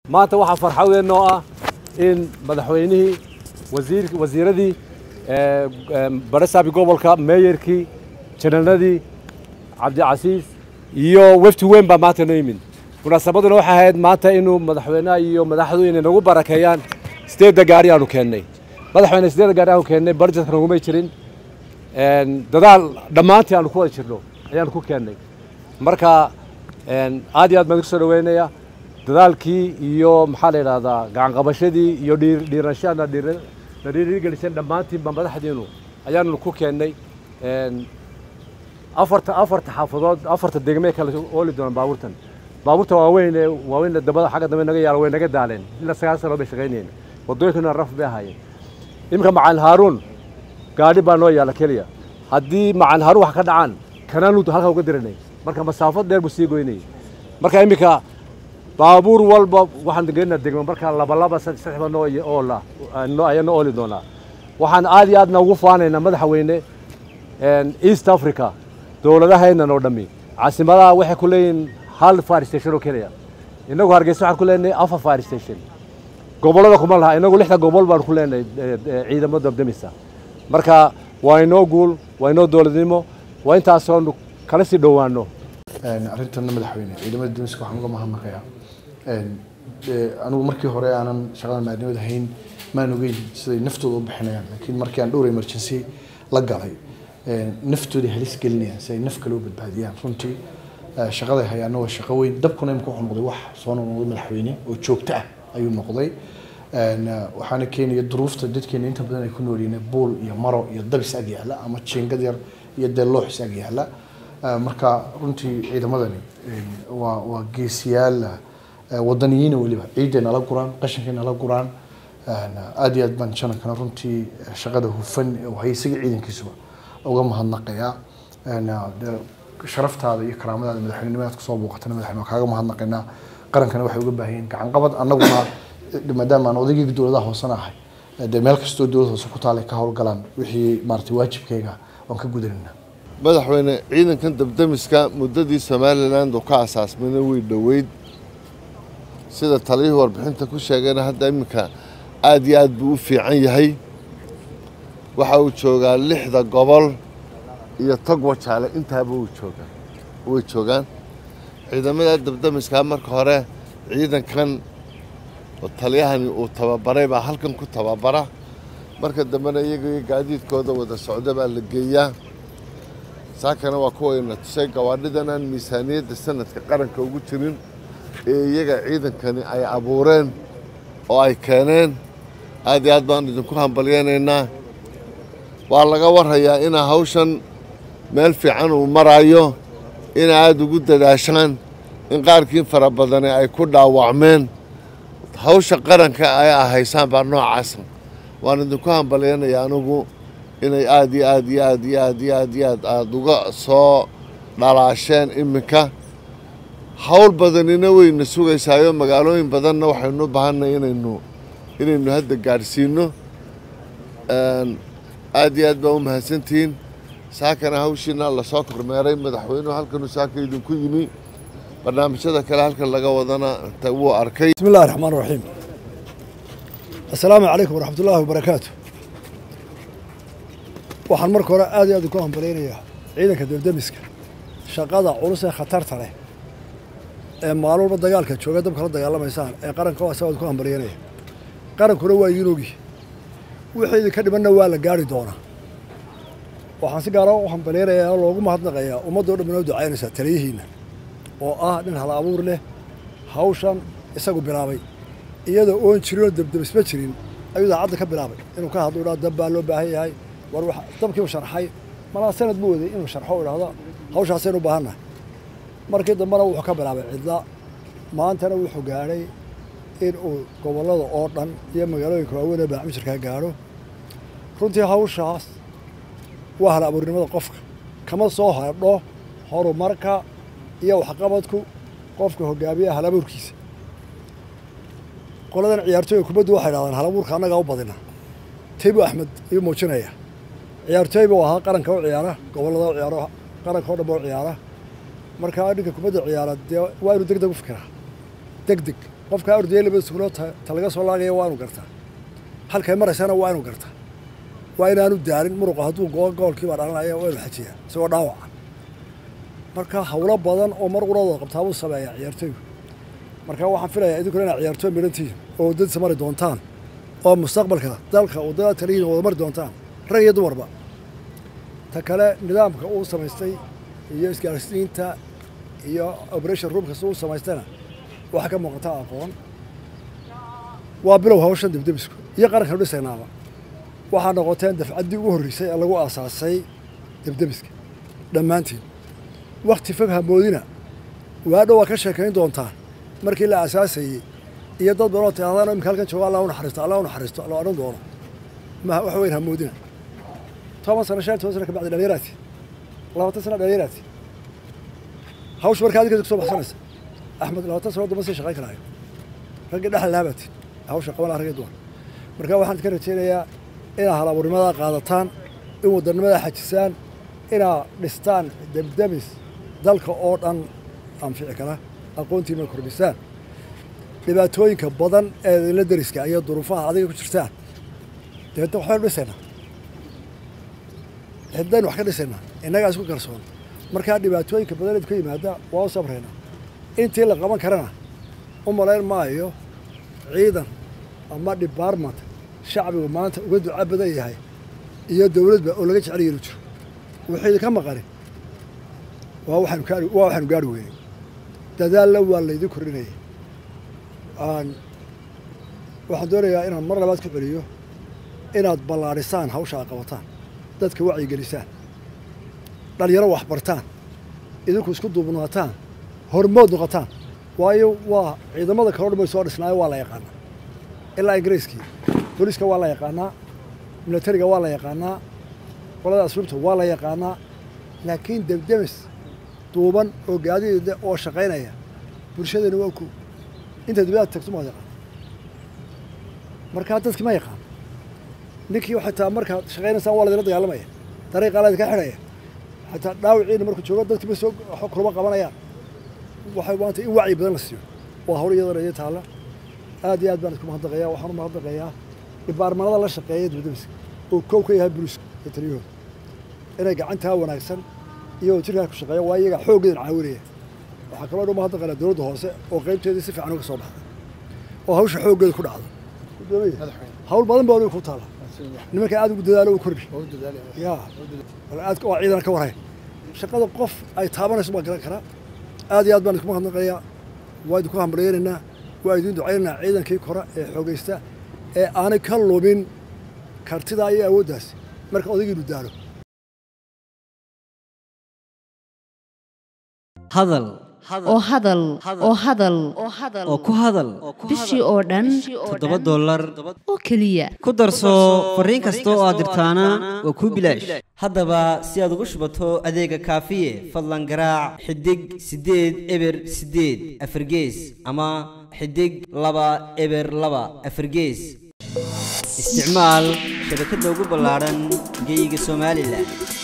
maanta waxaa farxad weyn noo ah in madaxweynihii wasiir wasiiradii baresaabi gobolka meeyarkii jananadii cabdicasiis iyo wefti weyn baa maanta noo yimid munaasabaduna waxay ahayd maanta inuu madaxweynaha iyo madaxdu inay nagu barakeeyaan sideedda gaari aanu keennay madaxweyne sideedda gaari aanu keennay barjetka nagumay jirin dadaal dhammaantii aanu ku wada jirno ayaanu ku keennay marka aad iyo aad baan kusoo dhaweynaya dadaalkii iyo maxaa la yidhahdaa gacanqabashadii iyo dhiirashana na dhiirigeliseen dhammaantiin baa madaxdiinu ayaanu ku keennay afarta afarta xaafadood afarta degmee kale ooli doonaan baabuurtan baabuurta waaweyn ee waaweyn dabada xagga dambe naga yaala way naga daaleen ilaa sagaal sano bay shaqaynayeen waddooyinkuna raf bay ahaayeen iminka macalin haaruun gaadhi baa noo yaala keliya haddii macalin haaruun wax ka dhacaan kanaanu halkaa uga diranay marka masaafo dheer buu sii goynayay marka iminka baabuur walba waxaan geynaa degmo marka labalaba saddexba noo oola ayaa noo ooli doonaa waxaan aad iyo aadna ugu faanaynaa madaxweyne east africa dowladahaynan oo dhammi caasimadaha waxay ku leeyihiin hal fire station oo keliya innagu hargeysa waxaan ku leenahay afar fire station gobollada kuma laha innagu lixda gobol baan ku leenahay ciidamo dabdamisa marka waa inoo guul waa inoo dowladnimo waa intaasoonu kala sii dhowaano arrintanna madaxweyne ciidamada duniska waxaan uga mahadnaqayaa anigu markii hore aanan shaqada maadnimada hayn maan ogeyn siday naftooda u bixinayaan laakiin markii aan dhowr emergency la galay naftooda halis gelinayaan si ay naf kale u badbaadiyaan runtii shaqaday hayaana waa shaqo weyn dabkuna imika wuxuu noqday wax soo noqday madaxweyne oo joogto ah ayuu noqday waxaana keenaya duruufta dadkeena inta badan ay ku noolyihiin buul iyo maro iyo dabis ag yaala ama jiingad yar iyo dee looxis ag yaala marka runtii ciidamadani waa waa geesiyaal wadaniyiina weliba ciiday nala guraan qashinkay nala guraan aad iyo aad baan janankana runtii shaqada hufan hay isaga ciidankiisuba uga mahadnaqayaa sharaftaada iyo karaamadaada madaxweynenimaad kusoo booqatana madaxweyne waa kaaga mahadnaqaynaa qarankana waxay uga baahan yihiin gacan qabad annaguna maadaama aan odaygii dowladaha hoosena ahay dee meel kastoo dowlad hoose ku taalay ka howlgalaan wixii maaragtay waajibkayga waan ka gudanayna madaxweyne ciidankan dabdamiska muddadii somaliland oo ka asaasmayna way dhoweyd sida taliyihii warbixinta ku sheegayna hadda iminka aad iyo aad buu u fiican yahay waxa uu joogaa lixda gobol iyo tog wajaale intaaba uu joogaa way joogaan ciidamada dabdamiskaa marka hore ciidankan oo taliyahani uu tababaray baa halkan ku tababara marka dambena iyaga gaadiidkooda wada socda baa la geeyaa saakana waa kuwayna tusay gawaadhidan aan miisaaniyadda sanadka qaranka ugu jirin ee iyaga ciidankani ay abuureen oo ay keeneen aad iyo aad baan idinku hambalyaynaynaa waa laga warhayaa inaa hawshan meel fiican uu maraayo ina aada ugu dadaashaan in qaarkii fara badani ay ku dhaawacmeen hawsha qaranka ay ahaysaan baa noocaasa waan idinku hambalyaynayaa anigu inay aad iyo aad iyo aad iyo aad iyo aad iyo aad aada uga soo dhalaasheen iminka hawl badanina wayna sugaysaayo magaalooyin badanna waxaynu u baahanay inaynu inaynu hadda gaadhsiino aad iyo aad baa u mahadsantihiin saakana hawshiina lasoo kormeeray madaxweynuhu halkanu saaka idinku yimi barnaamijyada kale halkan laga wadana wuu arkay بسم الله الرحمن الرحيم السلام عليكم ورحمة الله وبركاته waxaan marka hore aad iyo aad ku hambalyaynayaa ciidanka dabdamiska shaqada culus ee khatarta leh ee maalin walba dagaalka jooga dabka la dagaalamaysaan ee qaranka waa sawaad ku hambalyaynaya qarankuna waa idiin ogi wixii idinka dhimanna waa la gaari doonaa waxaan si gaara u hambalyaynayaa oo loogu mahadnaqayaa ummaddo dhan inoo ducaynaysaa taliyihiinna oo ah nin hal abuur leh hawshan isagu bilaabay iyadoo oon jirin oo dabdabisma jirin ayuu daacadda ka bilaabay inuu ka hadlo dhaa dab baa loo baahan yahay war wax dabkii uu sharxay malaa sanad buu waday inuu sharxo u idhaahdo hawshaasaynu u baahannahay markii dambena wuxuu ka bilaabay cidla maantana wuxuu gaadhay in uu gobollada oo dhan iyo magaalooyinka waaweyn ee baacmijirkaa gaadho runtii hawshaas waa hal abuurnimada qofka kama soo hadho horumarka iyo waxqabadku qofka hogaamiyaha hal abuurkiisa qoladan ciyaartooyga kubaddu waxay dhahdaan hal abuurka annagaa u badina taybu axmed iyuu muujinaya ciyaartooy buu ahaa qaranka u ciyaara gobollada u ciyaaro qaranka oo dhan ba u ciyaara marka ninka kubadda ciyaara dee waa inuu deg deg u fikiraa deg deg qofkaa ordaya labada sugulood ta laga soo laagaya waa inu gartaa halkay maraysana waa inu gartaa waa inaanu daalin muruqa hadduu goo goolkiibaa dhalanaya waa inu xajiyaa isagoo dhaawaca marka hawlo badan oo mar qurooda qabtaa buu sameeyaa ciyaartooygu marka waxaan filayaa idinkuna inaad ciyaartooy midhantihiin oo waddadiisa mari doontaan oo mustaqbalka dalka waddada talihiin wada mari doontaan rag iyo dumarba ta kale nidaamka uu samaystay iyo isgaarsiinta iyo operation roomka si uu samaystayna waxaa ka muuqata aqoon waa bilow hawshan debdebisku iyo qarankan dhisaynaaba waxaa noqoteen dafcaddii ugu horreysay ee lagu aasaasay debdebiska dhammaantiin wakti fog hamoodina waadhow waa ka sheekayn doontaan markii la aasaasayey iyo dad badanoo tiaadaan imika halkan jooga allah u naxariisto allah u naxariisto la odhan doono ma wax weyn hamoodina toban sano shan toban sano ka bacdi dhalinyaraati labaatan sano dhalinyaraati hawsha markaa adinka kusoo baxsanaysa axmed labaatan sano damba sii shaqayn karaayo raggii dhexal laabaatiin hawsha qaban laha ragii dumar marka waxaan idinka rajaynayaa inaa halabuurnimadaa qaadataan in wadanimadaa xajisaan inaa dhistaan debdemis dalka oo dhan anfici kara aqoontiina kordhisaan dhibaatooyinka badan ee idinla deriska iyo duruufaha adiga ku jirtaan deedna waxbaynu dhisaynaa cidaynu wax ka dhisaynaa innagaa isku kalsoon markaa dhibaatooyinka badan idinka yimaada waa u sabraynaa intii la qaban karana u malayn maayo ciidan ama debartment shacbigu maanta uga duca badan yahay iyo dowladba oo laga jecel yeelu jiro wixii idinka maqani waa waxaanu gaari waa waxaanu gaari weynay dadaalna waa laydin kordhinaya waxaan doonayaa inaan mar labaad ku celiyo inaad ballaadhisaan hawsha aad qabataan dadka wacyigelisaan dhalinyaro waxbartaan idinku isku duubnaataan hormood noqotaan waayo waa ciidamada kaloo dhan bay soo dhisnaayo waa la yaqaanaa ilaa ingiriiskii booliiska waa la yaqaanaa milatariga waa la yaqaanaa qolada asluubta waa la yaqaanaa laakiin debdemis duuban oo gaadiida oo shaqaynaya bulshadeena waa ku inta dibadaad tagto maad yaqaan markaa dadki ma yaqaan ninkii xataa markaad shaqaynaysaan waa laydinla dagaalamaya dariiqaa laydinka xidhaya xataa dhaawiciina markuu joogo dadkiiba soo kulama qabanayaan waxay maanta in wacyi badan la siiyo waa hawl iyadana iyo taalla aad iyo aad baan isku mahadnaqayaa waxaan u mahadnaqayaa dhibaarmanada la shaqeeya dibadamiska oo kow ka yahay buliiska iyo taliyahooda inay gacantaa wanaagsan iyo jirkaa ku shaqeeya waa iyaga xooggeedan caawinaya waxaa kaloo dhan mahadnaqaynaa dowladda hoose oo qaybteedii si fiican uga soo baxday oo hawsha xooggeeda ku dhacda hawl badan baa waliba ku taala nimanka aad ugu dadaalo u kordhi ya aad waa ciidan ka warhayn shaqada qof ay taabanayso baa garan karaa aad iyo aad baan isku mahadnaqayaa waa idinku hambalyaynaynaa waa idin ducaynaynaa ciidankii kore ee xoogaysta ee aanay ka lumin kartidaa iyo awooddaas marka odaygiinu daalo hadal oo hadal oo hadal oo ku hadal bishii oo dhan toddoba dollar oo keliya ku darso fariin kasta oo aad dirtaana waa kuu bilaash haddaba si aad ugu shubato adeega kaafiye fadlan garaac xidig siddeed eber siddeed afargees ama xidig laba eber laba afargees isticmaal shabakadda ugu ballaadhan geyga somalilan